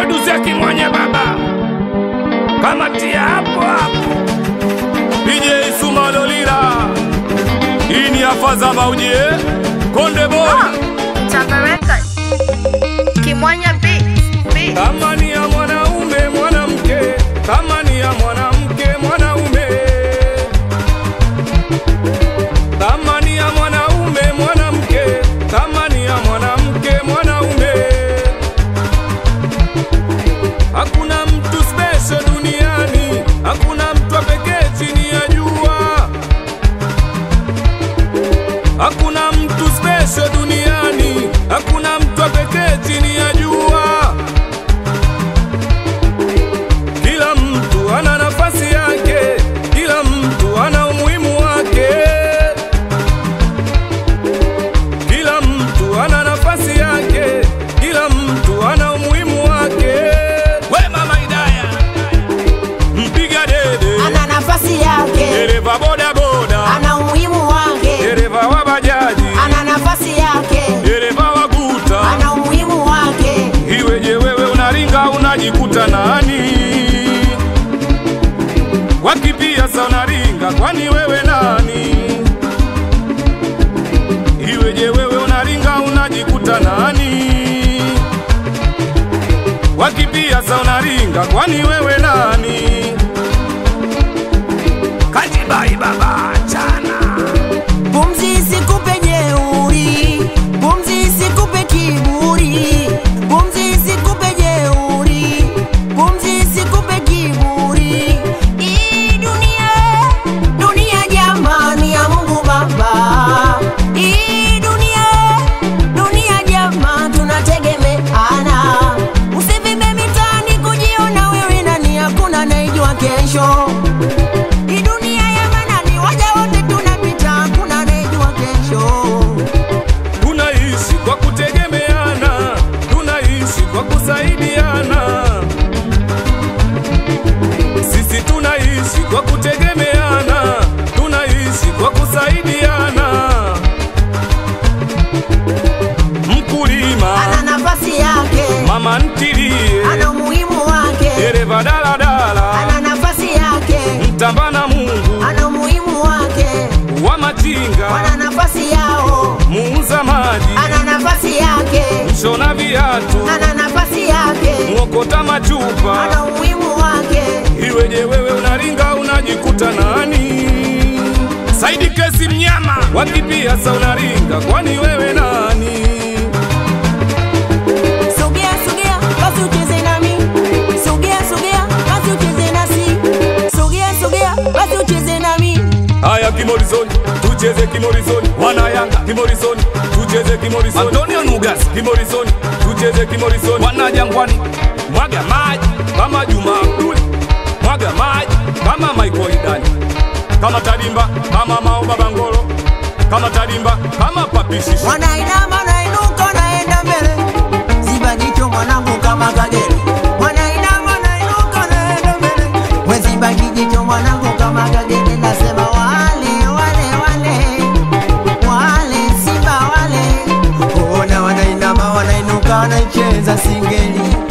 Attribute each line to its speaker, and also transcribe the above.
Speaker 1: producer Kimwanya baba, kamatia hapo hapo. DJ Suma Lolila, hii ni afaza bauje Konde Boy,
Speaker 2: Tabaraka Kimwanya Beats Beats
Speaker 1: kama ni ya mwanaume mwanamke, kama ni ya mwanamke mwanaume, kama ni ya mwanaume mwanamke, kama ni ya mwanamke mwanaume. Hakuna mtu special duniani, hakuna mtu wa pekee chini ya jua. Hakuna mtu special duniani, hakuna mtu wa pekee chini ya jua. Kila mtu ana nafasi yake, kila mtu ana umuhimu wake. Kila mtu ana nafasi yake, kila mtu ana umuhimu wake. We mama Idaya, mpiga dede,
Speaker 3: ana nafasi yake,
Speaker 1: dereva boda boda,
Speaker 3: ana umuhimu wake,
Speaker 1: dereva wa bajaji,
Speaker 3: ana nafasi yake,
Speaker 1: dereva wa guta.
Speaker 3: ana umuhimu wake.
Speaker 1: Iweje wewe unaringa unajikuta nani? Wakipia sa unaringa, kwani wewe nani? Iweje wewe unaringa unajikuta nani? Wakipia sa unaringa, kwani wewe nani? Kajibai baba chana
Speaker 3: Pumzi isikupe jeuri, pumzi isikupe kiburi, pumzi isikupe jeuri, pumzi isikupe kiburi. Hii dunia, dunia jamani ya Mungu Baba. Hii dunia, dunia jama tunategemeana. Usivime mitaani kujiona wewe nani, hakuna anayejua kesho. Hii dunia ya manani, waja wote tunapita, hakuna anayejua kesho.
Speaker 1: tunaishi kwa kutegemeana, tunaishi kwa kusaidiana. Sisi tunaishi kwa kutegemeana, tunaishi kwa kusaidiana. Mkulima,
Speaker 3: Ana nafasi yake,
Speaker 1: mama ntilie,
Speaker 3: ana umuhimu wake,
Speaker 1: dereva daladala,
Speaker 3: ana nafasi yake,
Speaker 1: mtamba na Mungu
Speaker 3: ana umuhimu wake,
Speaker 1: wa machinga,
Speaker 3: wana nafasi yao,
Speaker 1: muuza maji,
Speaker 3: ana nafasi yake,
Speaker 1: mshona viatu,
Speaker 3: ana nafasi yake,
Speaker 1: mwokota machupa
Speaker 3: ana umuhimu wake.
Speaker 1: Iweje wewe unaringa unajikuta nani? Saidi kesi mnyama wakipia sa unaringa, kwani wewe nani?
Speaker 3: Sogea sogea, basi ucheze nami. Sogea sogea, basi ucheze nasi. Sogea sogea, basi ucheze nami.
Speaker 1: Haya kimorizoni, tucheze kimorizoni. Wana Yanga kimorizoni, tucheze kimorizoni. Antonio Nugas kimorizoni, tucheze kimorizoni. Wana Jangwani, mwaga maji kama Juma Abdul, mwaga maji kama Michael Idani, kama Tadimba kama Mao Babangolo, kama Tadimba kama Papishishi.
Speaker 3: Wanainama nainuka naenda mbele, ziba jicho mwanangu kama kagere. Wanainama nainuka naenda mbele, we ziba jicho mwanangu kama kagere. Nasema wale wale wale wale simba wale, ona wanainama wanainuka wanaicheza singeli